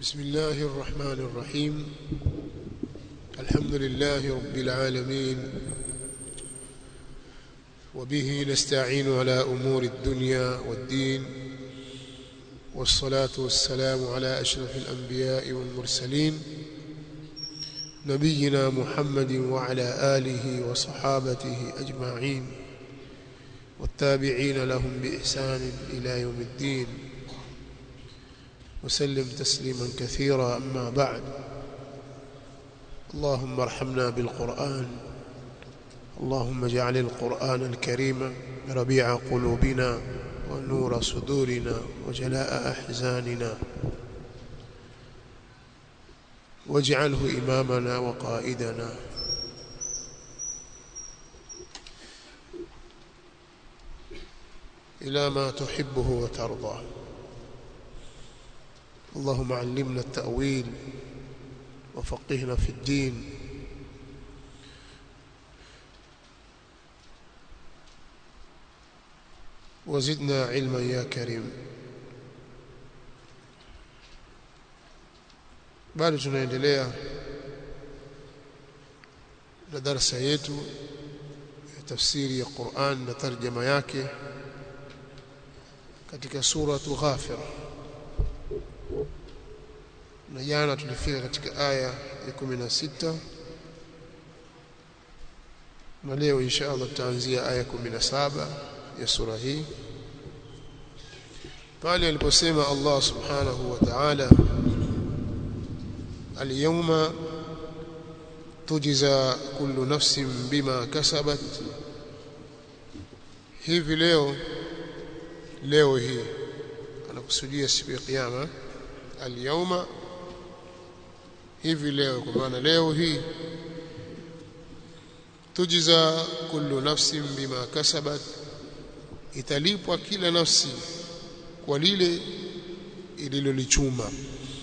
بسم الله الرحمن الرحيم الحمد لله رب العالمين وبه نستعين على أمور الدنيا والدين والصلاة والسلام على أشرف الأنبياء والمرسلين نبينا محمد وعلى آله وصحابته أجمعين والتابعين لهم بإحسان إلى يوم الدين وسلم تسليما كثيرا أما بعد اللهم ارحمنا بالقرآن اللهم اجعل القرآن الكريم ربيع قلوبنا ونور صدورنا وجلاء أحزاننا واجعله إمامنا وقائدنا إلى ما تحبه وترضاه اللهم علمنا التأويل وفقهنا في الدين وزدنا علما يا كريم bado tunaendelea na darasa yetu ya tafsiri ya Qur'an na tarjama yake katika suratu Ghafir na jana tulifika katika aya ya 16 na leo insha Allah tutaanzia aya 17 ya sura hii pale aliposema Allah subhanahu wa ta'ala اليوم تجزى كل نفس بما كسبت hivi leo leo hii anakusudia siku ya kiyama alyawma hivi leo kwa maana leo hii tujiza kullu nafsin bima kasabat italipwa kila nafsi kwa lile ililolichuma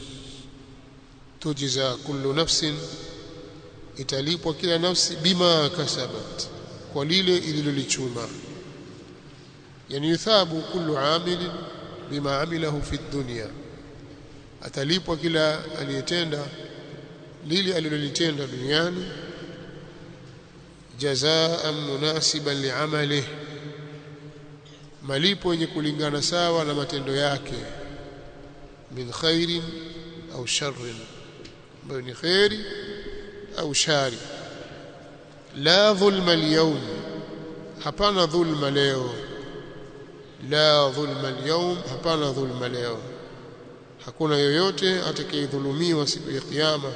tujiza kullu nafsin italipwa kila nafsi bima kasabat kwa lile ililolichuma yani yuthabu kullu amilin bima amilahu fi dunya atalipwa kila aliyetenda lile alilolitenda duniani jazaan munasiban liamalihi malipo yenye kulingana sawa na matendo yake min khairin au sharrin ambayo ni khairi au shari la dhulma alyawm hapana dhulma leo la dhulma alyawm hapana dhulma leo hakuna yoyote atakayedhulumiwa siku ya kiyama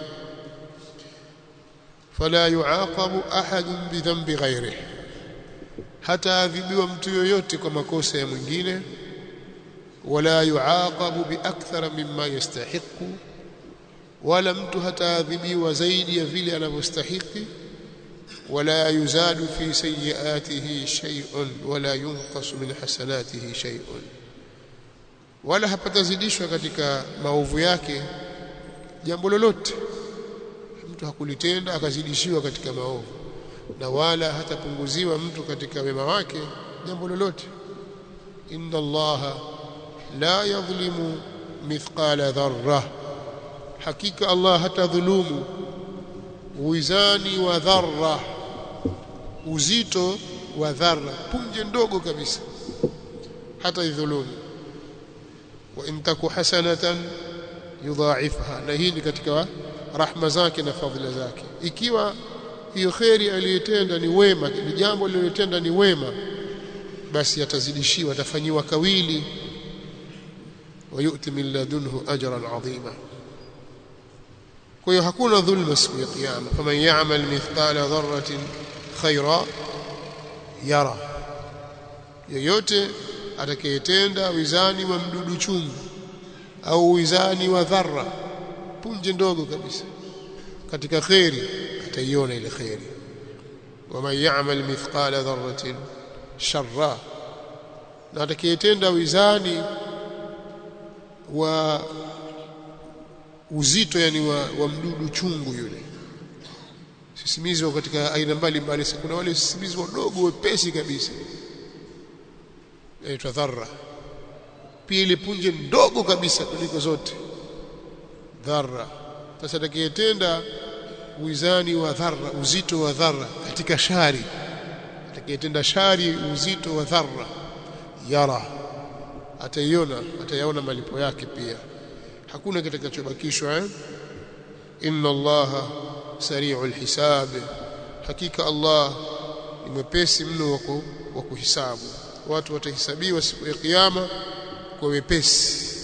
fala yuaqabu ahadun bidhanbi ghairihi hataadhibiwa mtu yoyote kwa makosa ya mwingine wala yuaqabu biakthara mimma yastahiqu wala mtu hataadhibiwa zaidi ya vile anavyostahiki wala yuzadu fi sayiatihi shay'un wala yunqasu min hasanatihi shay'un wala hapatazidishwa katika maovu yake jambo lolote mtu hakulitenda akazidishiwa katika maovu na wala hatapunguziwa mtu katika wema wake jambo lolote inna allaha la yadhlimu mithqala dharra hakika allah hatadhulumu wizani wa dharra uzito wa dharra punje ndogo kabisa hata idhulumu wa in taku hasanatan yudha'ifha na hii ni katika rahma zake na fadhila zake ikiwa hiyo kheri aliyotenda ni wema ni jambo alilotenda ni wema basi atazidishiwa atafanyiwa kawili wayuti min ladunhu ajran adhima kwa hiyo hakuna dhulma siku ya kiyama faman ya'mal mithqala dharratin khaira yara yoyote atakayetenda wizani wa mdudu chungu au wizani wa dharra punje ndogo kabisa katika khairi ataiona ile khairi waman ya'mal mithqala dharratin sharra na atakayetenda wizani wa uzito yani wa, wa mdudu chungu yule sisimizi katika aina mbalimbali kuna wale sisimizi wadogo wepesi kabisa inaitwa dharra pia ile punje ndogo kabisa kuliko zote dharra sasa atakayetenda wizani wa dharra uzito wa dharra katika shari atakayetenda shari uzito wa dharra yara ataiona atayaona malipo yake pia hakuna kitakachobakishwa eh? inna allaha sari'ul hisab hakika allah ni mwepesi mno wa kuhisabu watu watahesabiwa siku ya kiyama kwa wepesi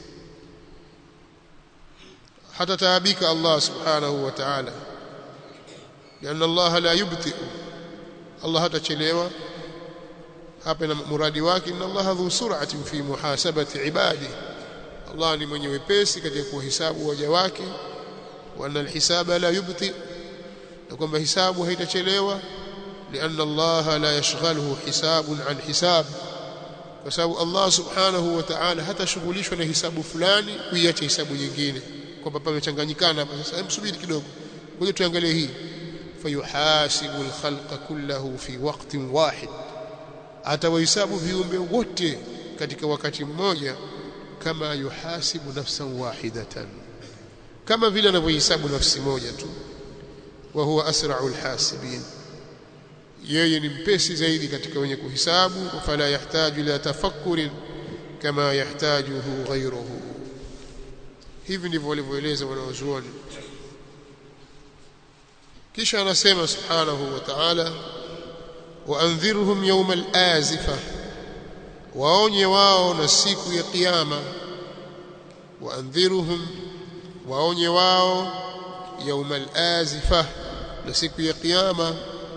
hata taabika Allah subhanahu wa ta'ala لأن الله لا يبطئ الله hatachelewa hapa na muradi wake inna Allah dhu sur'atin fi muhasabati ibadi Allah ni mwenye wepesi katika kuhesabu waja wake wa anna alhisaba la yubti na kwamba hisabu haitachelewa لأن الله لا يشغله حساب عن حساب kwa sababu Allah subhanahu wa ta'ala hatashughulishwa na hisabu fulani kuiacha hisabu nyingine kwamba pamechanganyikana hapa sasa msubiri kidogo ngoja tuangalie hii fayuhasibu alkhalqa kullahu fi waqtin wahid atawahesabu viumbe wote katika wakati mmoja kama yuhasibu nafsan wahidatan kama vile anavyohesabu nafsi moja tu wa huwa asra'ul hasibin yeye ni mpesi zaidi katika wenye kuhisabu fala yahtaju ila tafakkurin kama yahtajuhu ghayruhu hivi ndivyo walivyoeleza wanawazuoni kisha anasema subhanahu wa ta'ala waandhirhum yawma al-azifa waonye wao na siku ya kiyama waandhirhum waonye wao yawma al-azifa na siku ya kiyama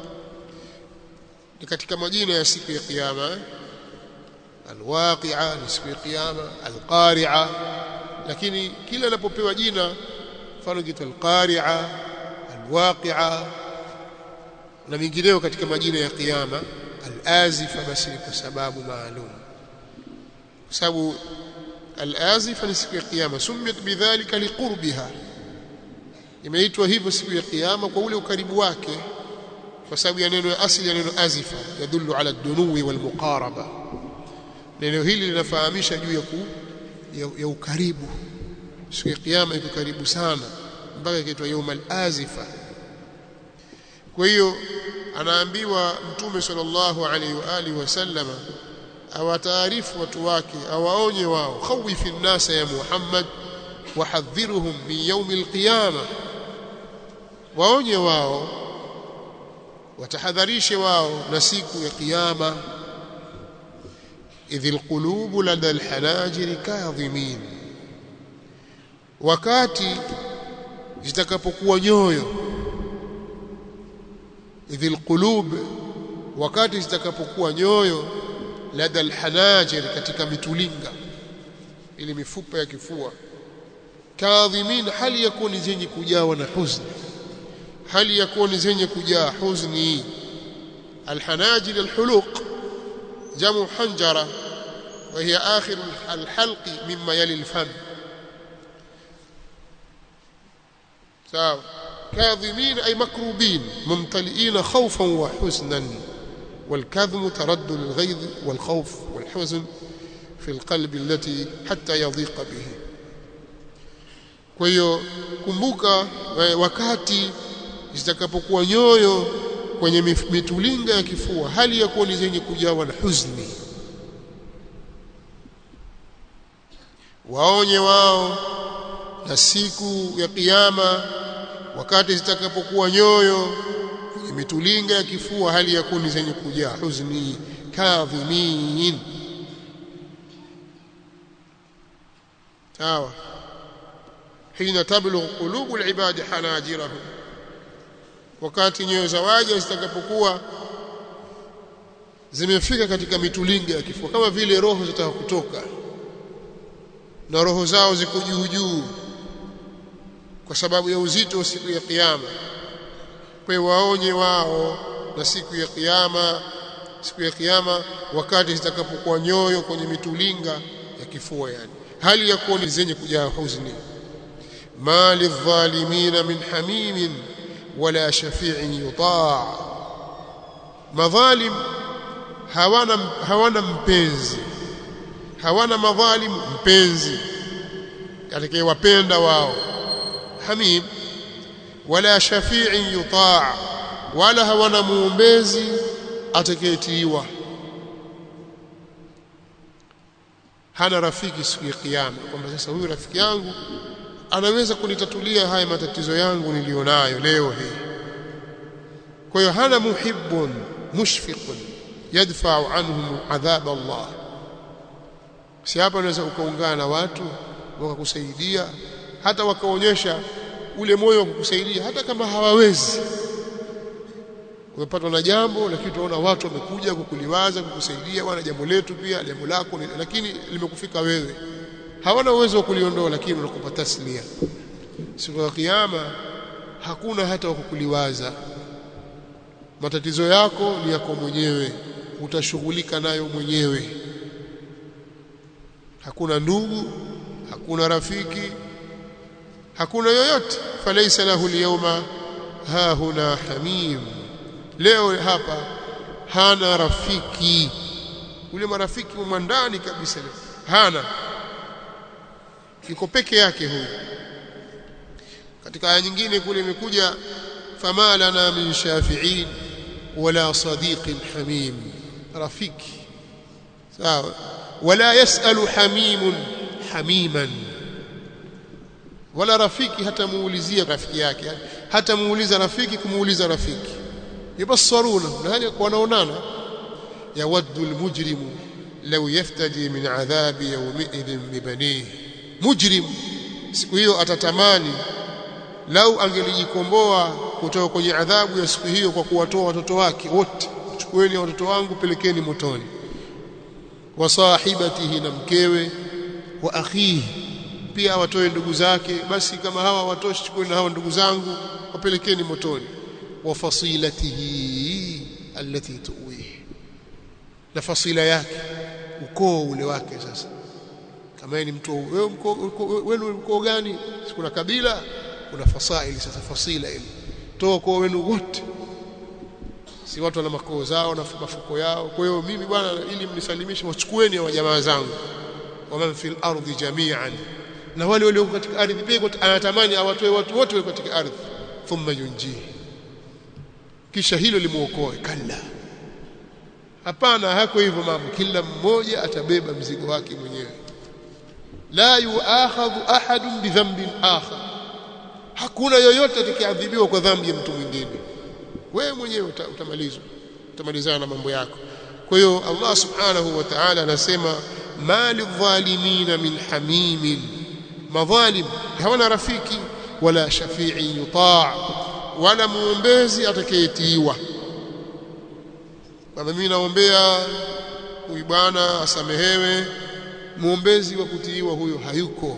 ni katika majina ya siku ya kiyama alwaqi'a ni siku ya kiyama alqari'a lakini kila anapopewa jina mfano kitu alqari'a alwaqi'a na mingineo katika majina ya kiyama alazifa basi ni kwa sababu maalum kwa sababu alazifa ni siku ya kiyama sumiyat bidhalika liqurbiha imeitwa hivyo siku ya kiyama kwa ule ukaribu wake kwa sababu ya neno asili ya neno azifa yadullu ala dunuwi wal muqaraba neno hili linafahamisha juu ya, ku, ya, ya ukaribu siku ya kiyama iko karibu sana mpaka ikaitwa yaumal azifa kwa hiyo anaambiwa mtume sallallahu alaihi wa alihi wasallama awataarifu watu wake awaonye wao khawifi nnasa ya Muhammad wahadhiruhum min yaumil qiyama waonye wao watahadharishe wao na siku ya kiyama idh alqulubu lada alhanajiri kadhimin wakati zitakapokuwa nyoyo idh alqulub wakati zitakapokuwa nyoyo lada alhanajir katika mitulinga ili mifupa ya kifua kadhimin hali yakuni zenye kujawa na huzuni hali yakuni zenye kujaa huzni alhanajir alhuluq jamu hanjara وهي آخر الحلق مما يلي الفم سواء كاظمين أي مكروبين ممتلئين خوفا وحزنا والكظم ترد للغيظ والخوف والحزن في القلب التي حتى يضيق به kwa hiyo kumbuka wakati zitakapokuwa nyoyo kwenye mitulinga ya kifua hali ya kuwa ni zenye kujawa na huzuni waonye wao na siku ya kiyama wakati zitakapokuwa nyoyo kwenye mitulinga ya kifua hali ya kuwa ni zenye kujaa huzuni kadhimin sawa hina tablugh qulubu alibadi hanajirahum wakati nyoyo za waja zitakapokuwa zimefika katika mitulinga ya kifua kama vile roho zitaka kutoka na roho zao ziko juu juu kwa sababu ya uzito wa siku ya kiyama kwa waonye wao na siku ya kiyama siku ya kiyama wakati zitakapokuwa nyoyo kwenye mitulinga ya kifua yani hali ya kuwa ni zenye kujaa huzuni ma lidhalimina min hamimin wala shafi'in yutaa madhalim hawana hawana mpenzi hawana madhalim mpenzi atakayewapenda wao hamim wala shafi'in yutaa wala hawana muombezi atakayetiiwa hana rafiki siku ya kiyama kwamba sasa huyu rafiki yangu anaweza kunitatulia haya matatizo yangu nilionayo leo hii kwa hiyo hana muhibbun mushfiqun yadfa'u anhum adhab Allah si hapa unaweza ukaungana na watu wakakusaidia hata wakaonyesha ule moyo wa kukusaidia hata kama hawawezi umepatwa na jambo lakini tunaona watu wamekuja kukuliwaza kukusaidia wana jambo letu pia jambo lako lakini limekufika wewe hawana uwezo wa kuliondoa lakini unakupa taslia siku ya kiyama hakuna hata wa kukuliwaza matatizo yako ni yako mwenyewe utashughulika nayo mwenyewe hakuna ndugu hakuna rafiki hakuna yoyote falaysa lahu alyawma ha huna hamim leo hapa hana rafiki ule marafiki wa ndani kabisa hana yuko peke yake huyu katika aya nyingine kule imekuja fama lana min shafi'in wala sadiqin hamim rafiki sawa wala yasalu hamimun hamiman wala rafiki hata muulizia rafiki yake hata muuliza rafiki kumuuliza rafiki yubassaruna na hali wanaonana yawaddu almujrimu law yaftadi min adhabi yawmidhin bibanihi mujrim siku hiyo atatamani lau angelijikomboa kutoka kwenye adhabu ya siku hiyo kwa kuwatoa watoto wake wote chukueni watoto wangu pelekeni motoni wa sahibatihi na mkewe wa akhihi pia watoe ndugu zake basi kama hawa watoshi chukueni na hawa ndugu zangu wapelekeni motoni wa fasilatihi allati tuwihi na fasila yake ukoo ule wake sasa kama ni mtu wewe wenu ukoo gani kuna kabila kuna fasaili sasa fasila ile toa ukoo wenu wote si watu wana makoo zao na mafuko yao kwa hiyo mimi bwana ili mnisalimishe wachukueni wa jamaa zangu waman fil ardi jami'an na wale walio katika ardhi pia anatamani awatoe watu wote katika ardhi thumma yunjihi kisha hilo limuokoe kalla hapana hako hivyo mambo kila mmoja atabeba mzigo wake mwenyewe la yuakhadhu ahadun bidhanbin akhar hakuna yoyote atakayeadhibiwa kwa dhambi ya mtu mwingine wewe mwenyewe utamalizwa utamalizana na mambo yako kwa hiyo Allah subhanahu wa ta'ala anasema mali dhalimina min hamimin madhalim hawana rafiki wala shafi'i yutaa wala muombezi atakayetiiwa kama mimi naombea huyu bwana asamehewe muombezi wa kutiiwa huyo hayuko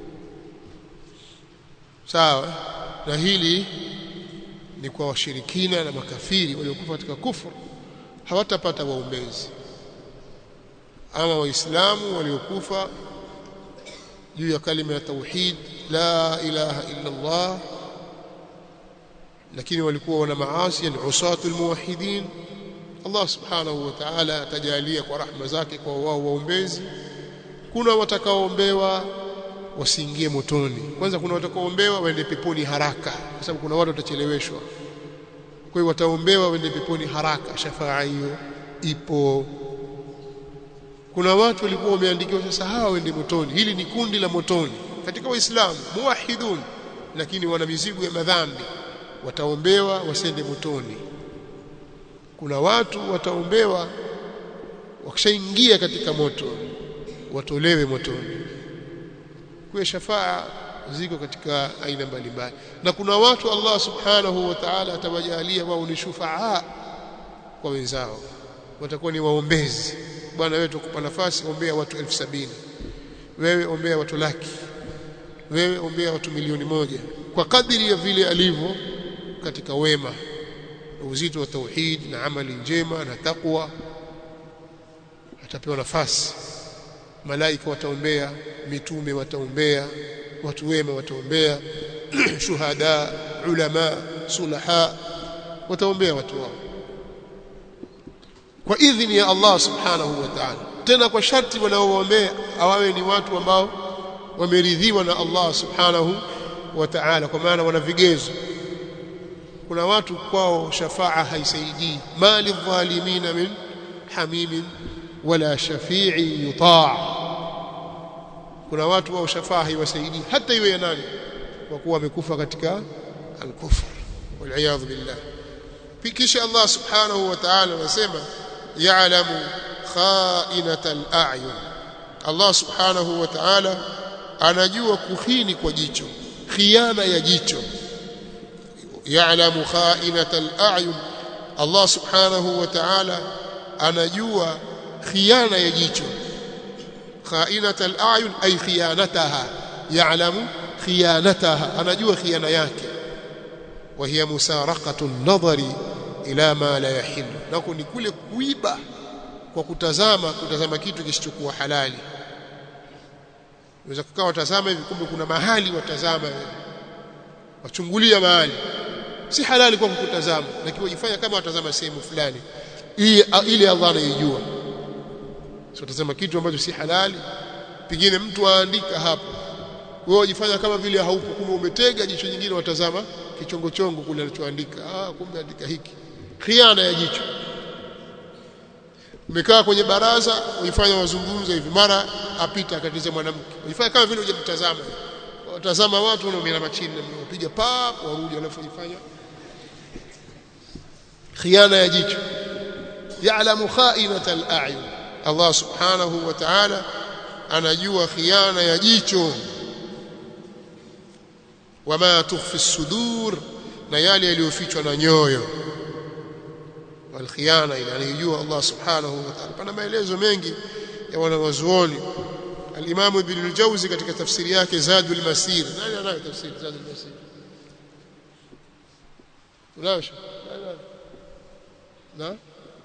sawa na hili ni kwa washirikina na makafiri waliokufa katika kufuru hawatapata waombezi ama waislamu waliokufa juu ya kalima ya tauhid la ilaha illa Allah lakini walikuwa wana maasi yani usatul muwahhidin Allah subhanahu wa ta'ala atajalia kwa rahma zake kwa wao waombezi kuna watakaoombewa wasiingie motoni kwanza kuna watakaoombewa waende peponi haraka kwa sababu kuna watu watacheleweshwa kwa hiyo wataombewa waende peponi haraka shafaa hiyo ipo kuna watu walikuwa wameandikiwa sasa hawa waende motoni hili ni kundi la motoni katika waislamu muwahidun lakini wana mizigo ya madhambi wataombewa wasende motoni kuna watu wataombewa wakishaingia katika moto watolewe motoni kwa shafaa ziko katika aina mbalimbali na kuna watu Allah subhanahu wa ta'ala atawajalia wao ni shufaa kwa wenzao watakuwa ni waombezi bwana wewe tukupa nafasi ombea watu elfu sabini wewe ombea watu laki wewe ombea watu milioni moja kwa kadiri ya vile alivyo katika wema uzito wa tauhid na amali njema na takwa atapewa nafasi malaika wataombea mitume wataombea watu wema wataombea shuhada ulama sulaha wataombea watu wao kwa idhini ya Allah subhanahu wa ta'ala tena kwa sharti wanaoombea awawe ni watu ambao wameridhiwa na Allah subhanahu wa ta'ala kwa maana wana vigezo kuna watu kwao shafaa haisaidii mali dhalimina min hamimin wala shafi'i yutaa kuna watu wao shafaa haiwasaidii hata iwe ya nani kwa kuwa wamekufa katika al-kufr wal billah kisha Allah subhanahu wa ta'ala anasema ya'lamu kha'inata al-a'yun Allah subhanahu wa ta'ala anajua kuhini kwa jicho khiana ya jicho ya'lamu kha'inata al-a'yun Allah subhanahu wa ta'ala anajua khiana ya jicho kha'inata al-a'yun ay khiyanataha ya'lamu khiyanataha anajua khiana yake wa hiya musaraqatu an-nadhari ila ma la yahillu nako ni kule kuiba kwa kutazama kutazama kitu kisichokuwa halali unaweza kukaa watazama hivi kumbe kuna mahali watazama wachungulia mahali si halali kwa kutazama lakini wajifanya kama watazama sehemu fulani ili Allah anaijua sio tazama kitu ambacho si halali pengine mtu aandika hapo wewe wajifanya kama vile haupo kumbe umetega jicho nyingine watazama kichongo chongo kule alichoandika ah kumbe andika hiki khiana ya jicho umekaa kwenye baraza uifanya wazungumza hivi mara apita akatiza mwanamke uifanya kama vile hujamtazama watazama watu wanaomiana chini unapiga pap warudi alafu ifanya khiana ya jicho ya'lamu kha'inata al-a'yun Allah subhanahu wa ta'ala anajua khiana ya jicho wama tukhfi as-sudur na yale yaliyofichwa na nyoyo walkhiana ile anayojua Allah subhanahu wa ta'ala pana maelezo mengi ya wanawazuoni al-Imam Ibn al-Jawzi katika tafsiri yake Zadul Masir nani anayo tafsiri Zadul Masir unayo na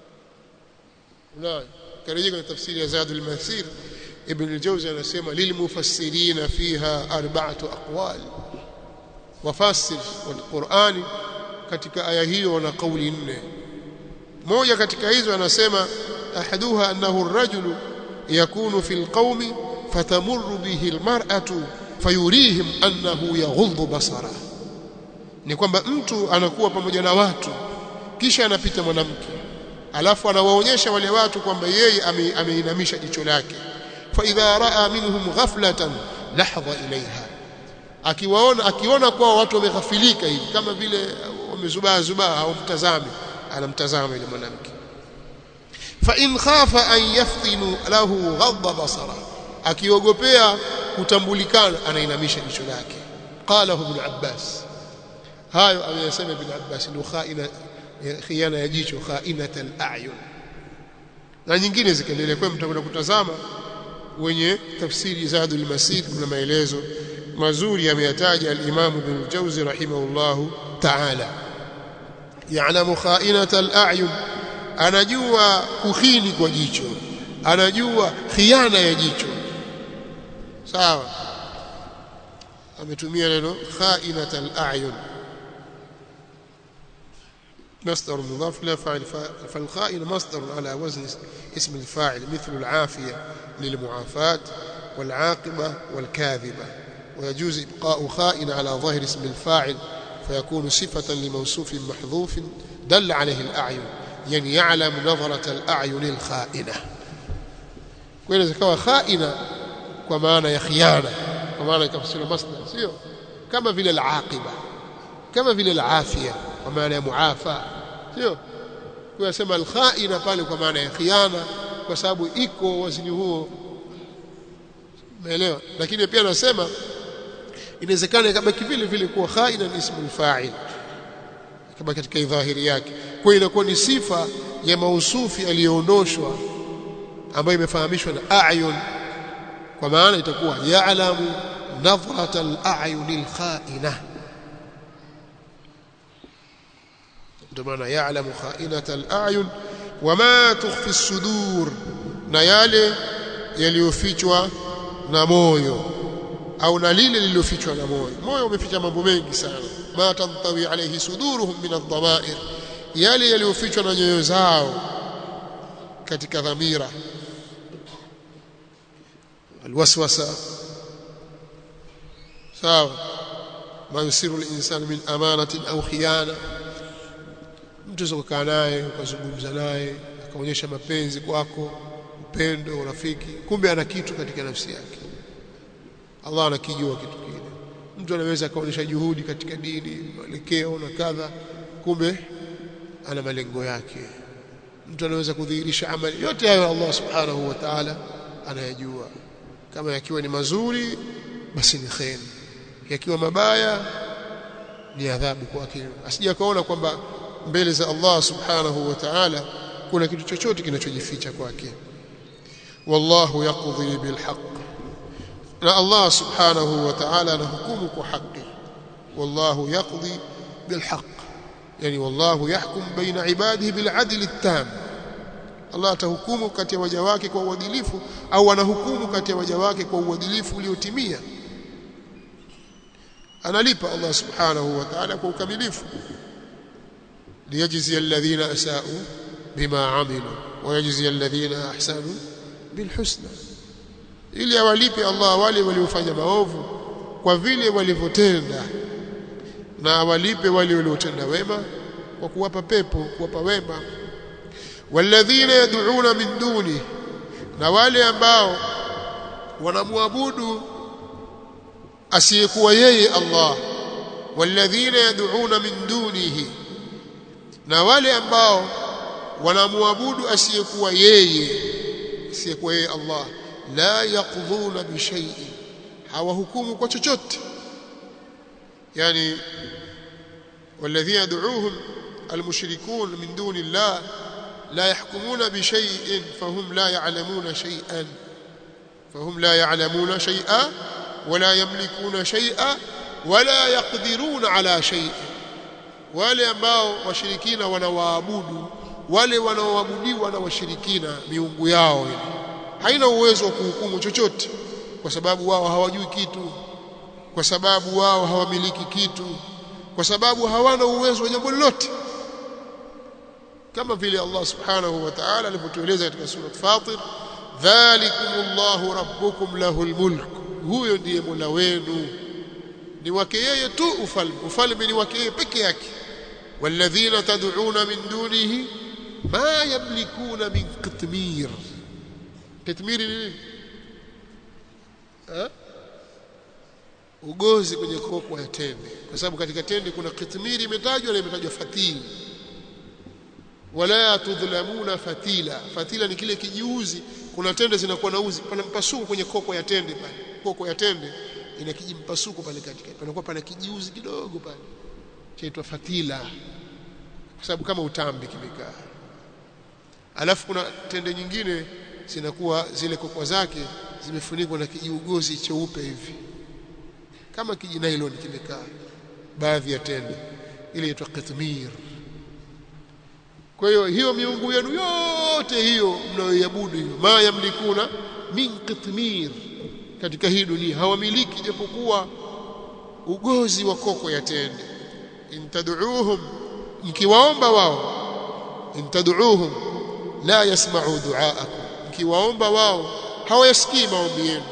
unayo karejea kwenye tafsiri ya Zadul Masir Ibn al-Jawzi anasema lilmufassirina fiha arba'atu aqwal wafasir wal Qur'ani katika aya hiyo wana kauli nne moja katika hizo anasema ahaduha annahu ar-rajulu yakunu fil qaumi fatamurru bihi al-mar'atu fayurihim annahu yaghuddu basara ni kwamba mtu anakuwa pamoja na watu kisha anapita mwanamke alafu anawaonyesha wale watu kwamba yeye ameinamisha jicho lake fa idha raa minhum ghaflatan lahdha ilaiha akiwaona akiona kwa watu wameghafilika hivi kama vile wamezubaa zubaa au mtazame anamtazama yule mwanamke fa in khafa an yaftinu lahu ghadda basara akiogopea kutambulikana anainamisha jicho lake qala ibn abbas hayo ameyasema ibn abbas ndio khaina khiana ya jicho khainat al-a'yun na nyingine zikaendelea kwa mtakwenda kutazama wenye tafsiri zadul masir kuna maelezo mazuri ameyataja al-imam ibn al-jawzi rahimahullahu ta'ala ya'lamu kha'inata al-a'yun anajua kuhini kwa jicho anajua khiana ya jicho sawa ametumia neno kha'inata al-a'yun مصدر مضاف لا فاعل فالخائن مصدر على وزن اسم الفاعل مثل العافية للمعافاة والعاقبة والكاذبة ويجوز إبقاء خائن على ظاهر اسم الفاعل فيكون صفة لموصوف محذوف دل عليه الأعين يعني يعلم نظرة الأعين الخائنة كويس كما خائنة ومعنى يخيانة ومعنى كفسر مصدر سيو كما في العاقبة كما في العافية ومعنى معافى sio kuyasema alkhaina pale kwa maana ya khiana kwa sababu iko wazini huo umeelewa lakini pia anasema inawezekana kama vile vile kuwa khaina ni ismu fa'il kama katika dhahiri yake kwa inakuwa ni sifa ya mausufi aliyoondoshwa ambayo imefahamishwa na a'yun kwa maana itakuwa ya'lamu nadhrat al-a'yun al-kha'inah ndio maana ya'lamu kha'inata al-a'yun wama tukhfi as-sudur na yale yaliyofichwa na moyo au na lile lililofichwa na moyo moyo umeficha mambo mengi sana ma tantawi alayhi suduruhum min ad-dama'ir yale yaliyofichwa na nyoyo zao katika dhamira alwaswasa sawa ma yusiru al-insan min amanatin au khiyana mtu ukakaa naye ukazungumza naye akaonyesha mapenzi kwako upendo urafiki kumbe ana kitu katika nafsi yake Allah anakijua kitu kile mtu anaweza akaonyesha juhudi katika dini mwelekeo na kadha kumbe ana malengo yake mtu anaweza kudhihirisha amali yote hayo Allah subhanahu wa ta'ala anayajua kama yakiwa ni mazuri basi ni khair yakiwa mabaya ni adhabu kwake asije kaona kwamba mbele za Allah subhanahu wa ta'ala kuna kitu chochote kinachojificha kwake wallahu yaqdi bilhaq na Allah subhanahu wa ta'ala anahukumu kwa haki wallahu yaqdi bilhaq yani wallahu yahkum baina ibadihi biladli attam Allah atahukumu kati ya waja wake kwa uadilifu au anahukumu kati ya waja wake kwa uadilifu uliotimia analipa Allah subhanahu wa ta'ala kwa ukamilifu liyajzi alladhina asa'u bima amilu wa yajzi alladhina ahsanu bilhusna ili awalipe Allah wale waliofanya maovu kwa vile walivyotenda na awalipe wale waliotenda wema kwa kuwapa pepo kuwapa wema walladhina yad'una min duni na wale ambao wanamwabudu asiyekuwa yeye Allah walladhina yad'una min dunihi na wale ambao wanamwabudu asiyekuwa yeye asiyekuwa yeye Allah la yaqdhuna bi shay'in hawahukumu kwa chochote yani والذين يدعوهم المشركون من دون الله لا يحكمون بشيء فهم لا يعلمون شيئا فهم لا يعلمون شيئا ولا يملكون شيئا ولا يقدرون على شيء wale ambao washirikina wanawaabudu wale wanaoabudiwa na washirikina miungu yao ile haina uwezo wa kuhukumu chochote kwa sababu wao hawajui kitu kwa sababu wao hawamiliki kitu kwa sababu hawana uwezo wa jambo lolote kama vile Allah subhanahu wa ta'ala alivyotueleza katika sura Fatir dhalikumullahu rabbukum lahul mulk huyo ndiye Mola wenu ni wake yeye tu ufalme ufalme ni wake yeye peke yake walladhina tad'una min dunihi ma yamlikuna min qitmir qitmir ni nini ugozi kwenye koko ya tende kwa sababu katika tende kuna kitmiri imetajwa na imetajwa fatili wala tudhlamuna fatila fatila ni kile kijiuzi kuna tende zinakuwa na uzi pana mpasuko kwenye koko ya tende pale koko ya tende ina kijimpasuko pale katikati panakuwa pana kijiuzi kidogo pale chaitwa fatila kwa sababu kama utambi kimekaa alafu kuna tende nyingine zinakuwa zile kokwa zake zimefunikwa na kijiugozi cheupe hivi kama kijinailoni kimekaa baadhi ya tende ile inaitwa qitmir kwa hiyo hiyo miungu yenu yote hiyo mnayoiabudu hiyo ma yamlikuna min qitmir katika hii dunia hawamiliki japokuwa ugozi wa koko ya tende intad'uuhum mkiwaomba wao intad'uuhum la yasma'u du'aakum mkiwaomba wao hawayasikii maombi yenu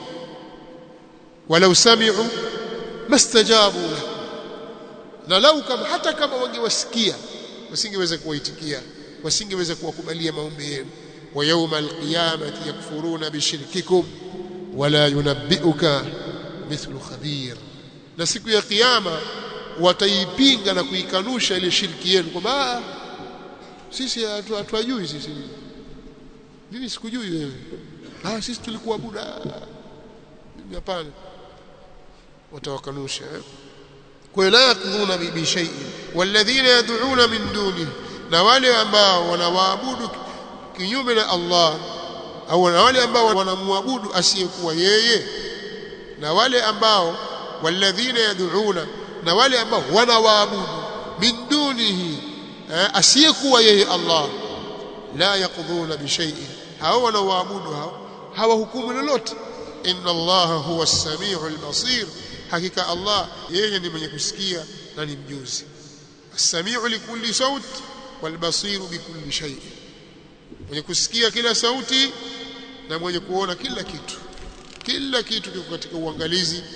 walau sami'u mastajabu lakum na lau kama hata kama wangewasikia wasingeweza kuwaitikia wasingeweza kuwakubalia maombi yenu wa yawma alqiyamati yakfuruna bishirkikum wala yunabbi'uka mithlu khabir na siku ya kiyama wataipinga na kuikanusha ile shirki yenu kwamba sisi hatuajui sisi mimi sikujui wewe ah sisi tulikuwa buda mimi hapana watawakanusha kwa la yakdhuna bi shay'in walladhina yad'una min duni na wale ambao wanawaabudu kinyume na Allah au na wale ambao wanamwabudu asiyekuwa yeye na wale ambao walladhina yad'una na wale ambao wanawaabudu min dunihi asiyekuwa yeye Allah la yakdhuna bi shay'in hao wanawaabudu hao hawahukumu lolote inna allaha huwa as-sami'u al-basir hakika Allah yeye ni mwenye kusikia na ni mjuzi as-sami'u likulli saut wal-basiru bikulli shay mwenye kusikia kila sauti na mwenye kuona kila kitu kila kitu kiko katika uangalizi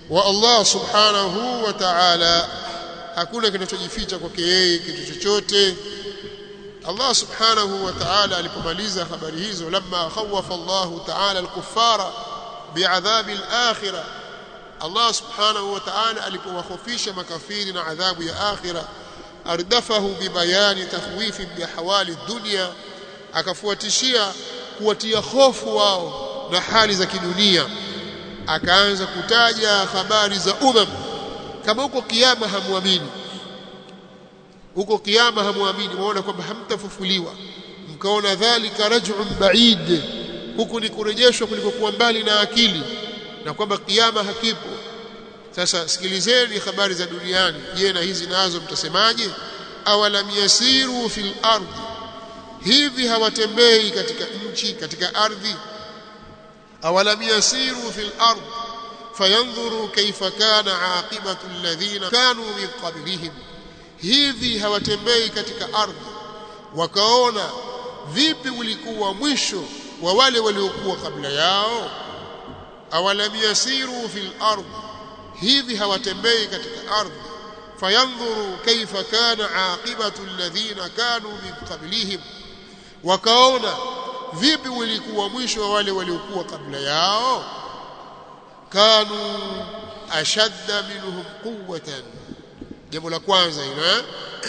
wa Allah subhanahu wa ta'ala hakuna kinachojificha kwake yeye kitu chochote Allah subhanahu wa ta'ala alipomaliza habari hizo lamma khawafa Allah ta'ala al-kuffara bi'adhabi al-akhirah Allah subhanahu wa ta'ala alipowahofisha makafiri na adhabu ya akhira ardafahu bibayani takhwifi bihawali dunya akafuatishia kuwatia hofu wao na hali za kidunia akaanza kutaja habari za umam kama huko kiyama hamwamini huko kiyama hamwamini muone kwamba hamtafufuliwa mkaona dhalika raj'un ba'id huku ni kurejeshwa kulikokuwa mbali na akili na kwamba kiyama hakipo sasa sikilizeni habari za duniani je na hizi nazo mtasemaje awalam yasiru fil ardi hivi hawatembei katika nchi katika ardhi awalam yasiru fil ardi fayanzuru kaifa kana aqibatu alladhina kanu min qablihim hivi hawatembei katika ardhi wakaona vipi ulikuwa mwisho wa wale waliokuwa kabla yao awalam yasiru fil ardh hivi hawatembei katika ardhi fayanzuru kaifa kana aqibatu alladhina kanu min qablihim wakaona vipi ulikuwa mwisho wa wale waliokuwa kabla yao kanu ashadda minhum quwwatan jambo la kwanza hilo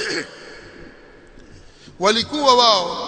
walikuwa wao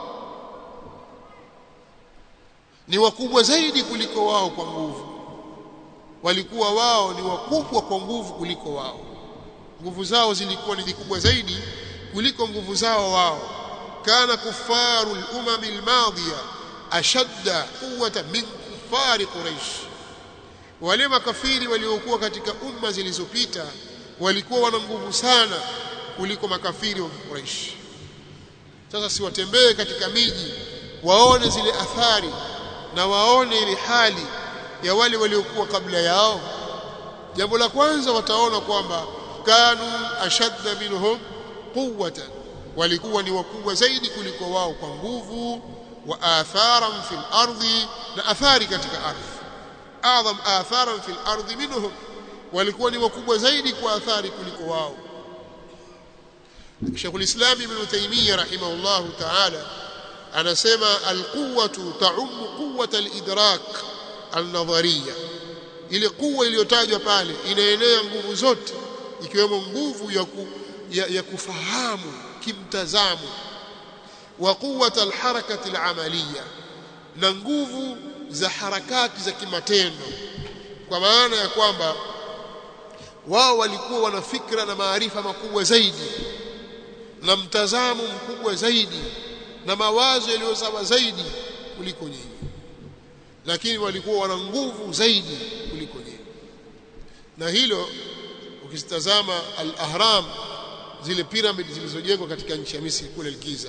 ni wakubwa zaidi kuliko wao kwa nguvu walikuwa wao ni wakubwa kwa nguvu kuliko wao nguvu zao zilikuwa ni kubwa zaidi kuliko nguvu zao wao kana kufaru al-umam al-madiya ashadda quwwatan min kufari quraish wale makafiri waliokuwa katika umma zilizopita walikuwa wana nguvu sana kuliko makafiri wa Quraysh sasa siwatembee katika miji waone zile athari na waone ile hali ya wale waliokuwa kabla yao jambo la kwanza wataona kwamba kanu ashadda minhum quwwatan walikuwa ni wakubwa zaidi kuliko wao kwa nguvu wa atharan fil ardi na athari katika ardhi adham atharan fil ardi minhum walikuwa ni wakubwa zaidi kwa athari kuliko wao Sheikh al-Islam Ibn Taymiyyah rahimahullah ta'ala anasema al-quwwatu ta'um quwwata al-idrak al-nadhariyya ile kuwa iliyotajwa pale inaenea nguvu zote ikiwemo nguvu ya, ku, ya, ya kufahamu kimtazamo wa quwwata al-harakati al-amaliyya na nguvu za harakati za kimatendo kwa maana ya kwamba wao walikuwa wana fikra na maarifa makubwa zaidi na mtazamo mkubwa zaidi na mawazo yaliyo sawa zaidi kuliko nyinyi lakini walikuwa wana nguvu zaidi kuliko nyinyi na hilo ukitazama al-ahram zile piramidi zilizojengwa katika nchi ya Misri kule Giza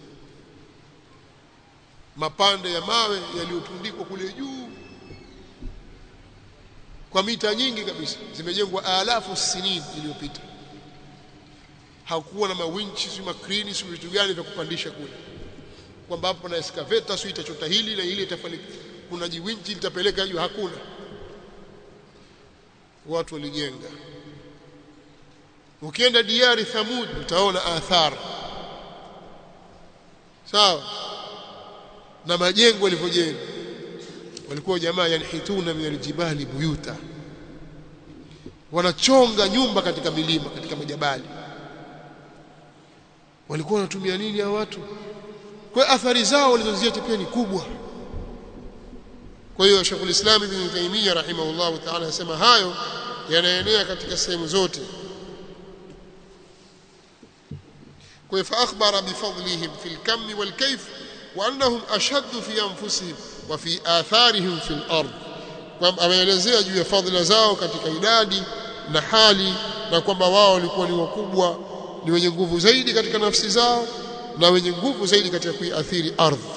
mapande ya mawe yaliyotundikwa kule juu kwa mita nyingi kabisa zimejengwa alafu sinini iliyopita hakuwa na mawinchi si makrini si vitu gani vya kupandisha kule kwamba hapo na excavator si itachota hili na ile itafanya kuna jiwinchi litapeleka juu hakuna watu walijenga ukienda diari thamud utaona athar sawa na majengo yalivyojenga walikuwa jamaa yanhituna min aljibali buyuta wanachonga nyumba katika milima katika majabali walikuwa wanatumia nini hao watu kwa athari zao walizoziacha pia ni kubwa kwa hiyo Sheikh Islam Ibn Taymiyyah rahimahullah ta'ala anasema hayo yanaenea katika sehemu zote kwa fa akhbara bifadlihim fil kammi wal kayf wa annahum ashaddu fi anfusihim wa fi atharihim fil ard kwamba ameelezea juu ya fadhila zao katika idadi na hali na kwamba wao walikuwa ni wakubwa ni wenye nguvu zaidi katika nafsi zao na wenye nguvu zaidi katika kuiathiri ardhi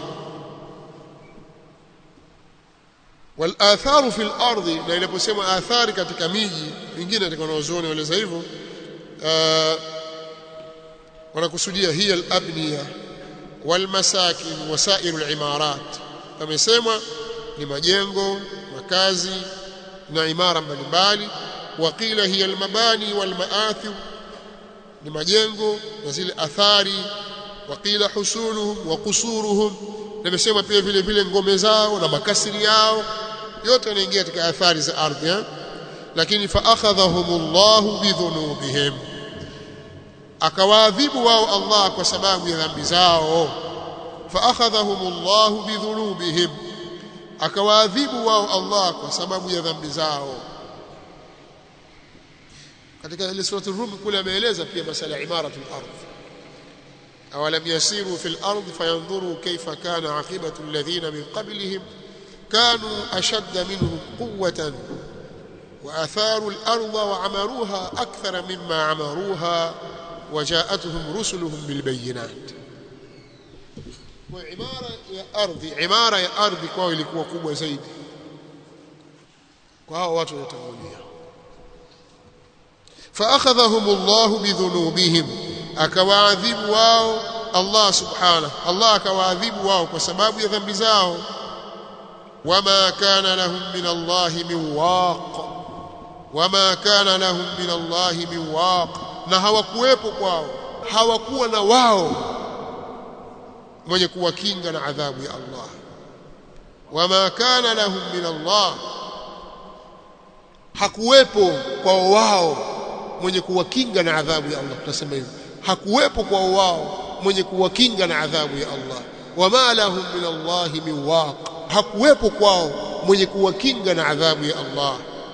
wal atharu fil ardi na inaposema athari katika miji mingine katika wanaozuoni waeleza hivyo wanakusudia hiya al abniya wal masakin wasairu al imarat amesema ni majengo makazi na imara mbalimbali waqila hiya almabani walmaathir ni majengo na zile athari waqila husuluhum wa qusuruhum nimesema pia vile vile ngome zao na makasiri yao yote yanaingia katika athari za ardhi eh? lakini fa akhadhahumullahu bidhunubihim akawaadhibu wao Allah kwa sababu ya dhambi zao fa akhadhahumullahu bidhunubihim akawaadhibu wao Allah kwa sababu ya dhambi zao katika ile sura ar-rum kule ameeleza pia masala ya imaratul ardh awalam yasiru fil ardh fayanzuru kayfa kana aqibatu alladhina min qablihim kanu ashadda minhum quwwatan وآثاروا الأرض وعمروها أكثر مما عمروها وجاءتهم رسلهم بالبينات وعمارة يا أرضي عمارة يا أرضي kwao ilikuwa kubwa zaidi kwa hao watu watangulia فأخذهم الله بذنوبهم akawaadhibu wao Allah subhanahu Allah akawaadhibu wao kwa sababu ya dhambi zao wama kana lahum min Allah min waq wama kana lahum min Allah min waq na hawakuwepo kwao hawakuwa na wao mwenye kuwakinga na adhabu ya Allah wama kana lahum min Allah hakuwepo kwao wao mwenye kuwakinga na adhabu ya Allah tutasema hivyo hakuwepo kwao wao mwenye kuwakinga na adhabu ya Allah wama lahum min Allah min waq hakuwepo kwao mwenye kuwakinga na adhabu ya Allah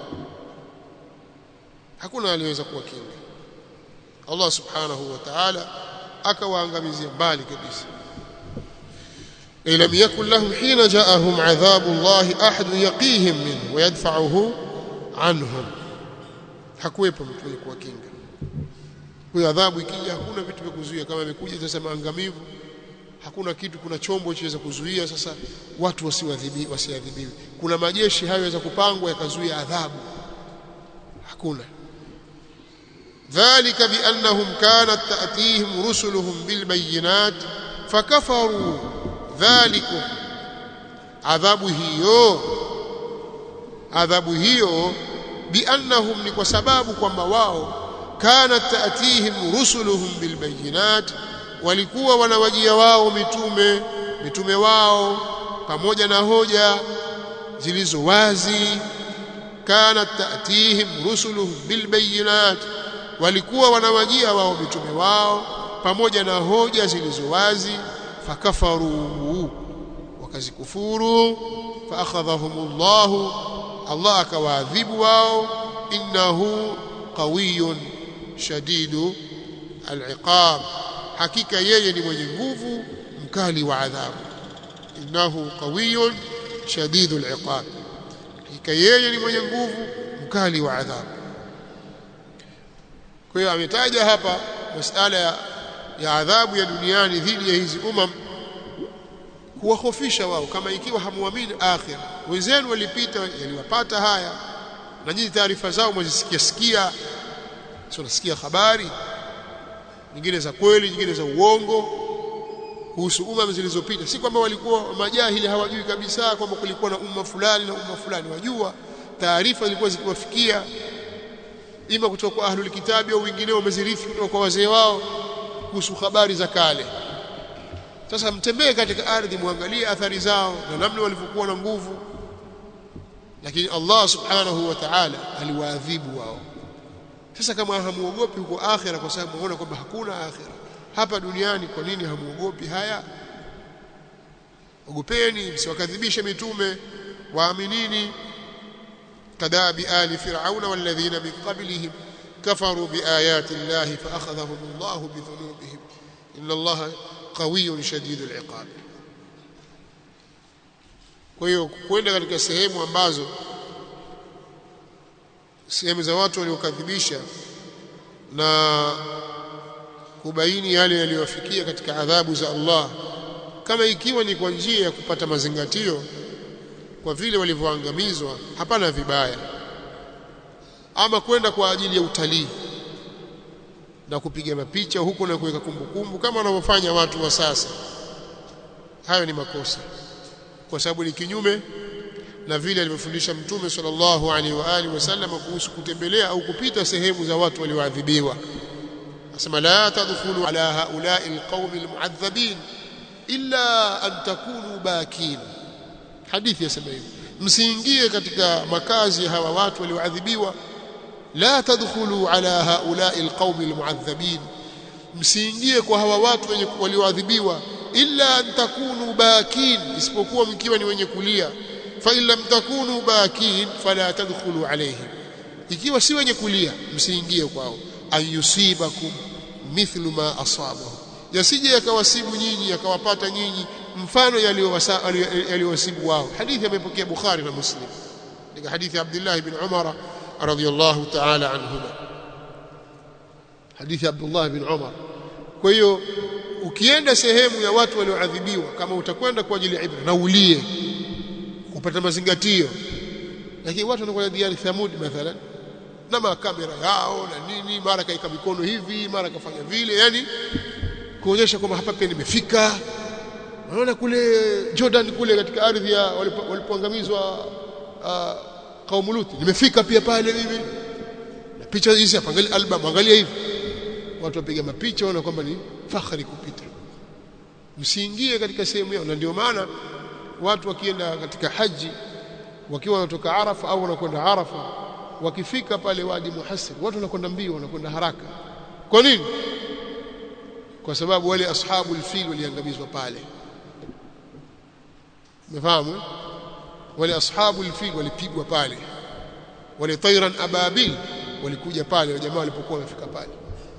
hakuna aliyeweza kuwakinga Allah subhanahu wa ta'ala akawaangamizia mbali kabisa لم يكن لهم حين جاءهم عذاب الله أحد يقيهم منه ويدفعه عنهم hakuwepo mtu mwenye kuwakinga huyo adhabu ikija hakuna vitu vya kuzuia kama imekuja sasa maangamivu hakuna kitu kuna chombo chaweza kuzuia sasa watu wasiwadhibi wasiadhibiwe kuna majeshi hayo yaweza kupangwa yakazuia adhabu hakuna dhalika biannahum kanat ta'tihim rusuluhum bilbayinat fakafaru dhalikum adhabu hiyo adhabu hiyo biannahum ni kwa sababu kwamba wao kanat ta'tihim rusuluhum bilbayinat walikuwa wanawajia wao mitume mitume wao pamoja na hoja zilizo wazi kanat ta'tihim rusuluhum bilbayinat walikuwa wanawajia wao mitume wao pamoja na hoja zilizo wazi fakafaru wakazikufuru faakhadhahumullahu Allah akawaadhibu wao innahu qawiyyun shadidu al'iqab hakika yeye ni mwenye nguvu mkali wa adhabu innahu qawiyyun shadidu al'iqab hakika yeye ni mwenye nguvu mkali wa adhabu kwa hiyo ametaja hapa masala ya, ya adhabu ya duniani dhidi ya hizi umam kuwahofisha wao kama ikiwa hamuamini akhira wenzenu walipita yaliwapata haya na nyinyi taarifa zao mwazisikia sikia sio nasikia habari nyingine za kweli nyingine za uongo kuhusu umma zilizopita si kwamba walikuwa majahili hawajui kabisa kwamba kulikuwa na umma fulani na umma fulani wajua taarifa zilikuwa zikiwafikia ima kutoka kwa ahlul kitabi au wengineo wamezirithi kutoka kwa wazee wao kuhusu habari za kale sasa mtembee katika ardhi muangalie athari zao na namna walivyokuwa na nguvu lakini Allah subhanahu wa ta'ala aliwaadhibu wao sasa kama hamuogopi huko akhira kwa sababu muona kwamba hakuna akhira hapa duniani kwa nini hamuogopi haya ogopeni msiwakadhibishe mitume waaminini kadabi ali fir'auna walladhina min qablihim kafaru biayati llahi faakhadhahum Allah bidhunubihim inna Allah qawiyyun shadidul iqab kwa hiyo kwenda katika sehemu ambazo sehemu za watu waliokadhibisha na kubaini yale yaliyowafikia katika adhabu za Allah kama ikiwa ni kwa njia ya kupata mazingatio kwa vile walivyoangamizwa hapana vibaya ama kwenda kwa ajili ya utalii na kupiga mapicha huko na kuweka kumbukumbu kama wanavyofanya watu wa sasa hayo ni makosa kwa sababu ni kinyume na vile alivyofundisha mtume sallallahu alaihi wa alihi wasallam kuhusu kutembelea au kupita sehemu za watu walioadhibiwa asema la tadkhulu ala haula'i alqawmi almu'adhabin illa an takunu bakin hadithi yasema hivi msiingie katika makazi ya hawa watu walioadhibiwa la tadkhulu ala haula'i alqawmi almu'adhabin msiingie kwa hawa watu wenye walioadhibiwa illa an takunu bakin isipokuwa mkiwa ni wenye kulia fa in lam takunu bakin fala tadkhulu alayhim ikiwa si wenye kulia msiingie kwao ayusibakum mithlu ma asabahu yasije yakawasibu nyinyi yakawapata nyinyi mfano yaliyowasibu wao hadithi amepokea Bukhari na Muslim ni hadithi Abdullah ibn Umar radhiyallahu ta'ala anhuma hadithi Abdullah ibn Umar kwa hiyo ukienda sehemu ya watu walioadhibiwa kama utakwenda kwa ajili ya ibra na ulie kupata mazingatio lakini watu wanakwenda diari Thamud mathalan na makamera yao na nini mara kaika mikono hivi mara kafanya vile yani kuonyesha kwamba hapa pia nimefika unaona kule Jordan kule katika ardhi ya walipoangamizwa uh, kaumu Lut nimefika pia pale mimi na picha hizi hapa angalia album angalia hivi watu wapiga mapicha wana kwamba ni fahari kupita msiingie katika sehemu yao na ndio maana watu wakienda katika haji wakiwa wanatoka Arafa au wanakwenda Arafa wakifika pale wadi muhassir watu wanakwenda mbio wanakwenda haraka kwa nini kwa sababu wale ashabu alfil waliangamizwa pale umefahamu wale ashabu alfil walipigwa pale wale tayran ababil walikuja pale wa jamaa walipokuwa wamefika pale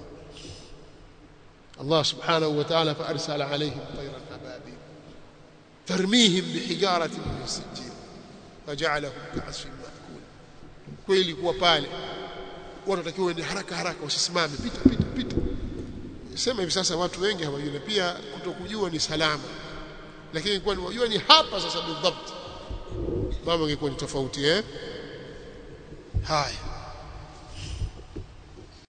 Allah subhanahu wa ta'ala fa arsala alayhim tayran ababil tarmihim bihijaratin min sijil faj'alahum ka'asfin ma'kul kweli kuwa pale watu watakiwa ni haraka haraka usisimame pita pita pita sema hivi sasa watu wengi hawajui na pia kutokujua ni salama lakini kwa wajua ni hapa sasa bidhabt mambo yangekuwa ni tofauti eh haya